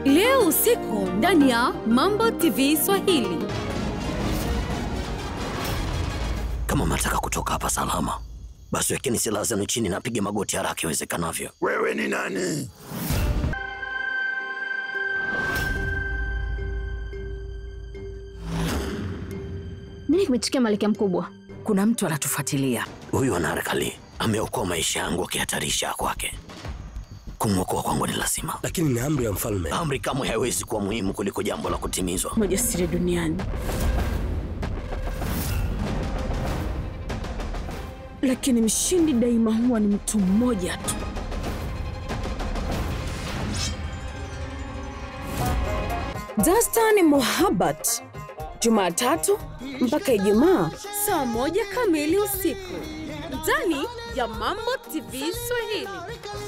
leo usiku ndani ya Mambo TV Swahili. Kama mnataka kutoka hapa salama, basi wekeni silaha zenu chini na pige magoti haraka iwezekanavyo. Wewe ni nani? Nini kimetukia Malkia Mkubwa? Kuna mtu anatufuatilia. Huyu Anarkali ameokoa maisha yangu akihatarisha kwake. Kumwokoa kwangu ni lazima. lakini ni amri ya mfalme. Amri kamwe haiwezi kuwa muhimu kuliko jambo la kutimizwa. Majasiri duniani, lakini mshindi daima huwa ni mtu mmoja tu. Dastan Mohabbat, Jumatatu mpaka Ijumaa Saa moja kamili usiku ndani ya Mambo TV Swahili.